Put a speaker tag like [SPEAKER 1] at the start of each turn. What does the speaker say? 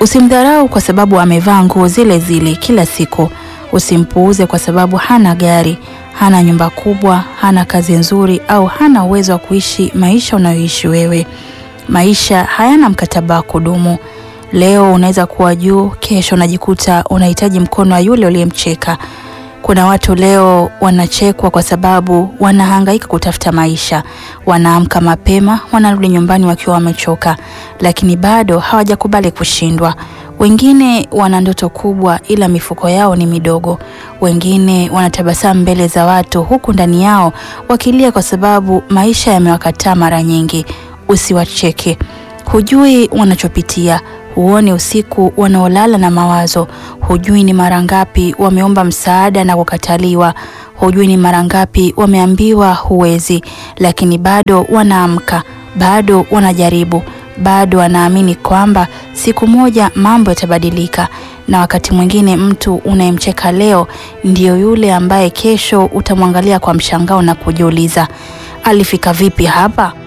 [SPEAKER 1] Usimdharau kwa sababu amevaa nguo zile zile kila siku. Usimpuuze kwa sababu hana gari, hana nyumba kubwa, hana kazi nzuri au hana uwezo wa kuishi maisha unayoishi wewe. Maisha hayana mkataba wa kudumu. Leo unaweza kuwa juu, kesho unajikuta unahitaji mkono wa yule uliyemcheka. Kuna watu leo wanachekwa kwa sababu wanahangaika kutafuta maisha. Wanaamka mapema, wanarudi nyumbani wakiwa wamechoka, lakini bado hawajakubali kushindwa. Wengine wana ndoto kubwa ila mifuko yao ni midogo. Wengine wanatabasamu mbele za watu huku ndani yao wakilia kwa sababu maisha yamewakataa mara nyingi. Usiwacheke. Hujui wanachopitia. Huoni usiku wanaolala na mawazo. Hujui ni mara ngapi wameomba msaada na kukataliwa. Hujui ni mara ngapi wameambiwa huwezi, lakini bado wanaamka, bado wanajaribu, bado wanaamini kwamba siku moja mambo yatabadilika. Na wakati mwingine mtu unayemcheka leo ndiyo yule ambaye kesho utamwangalia kwa mshangao na kujiuliza, alifika vipi hapa?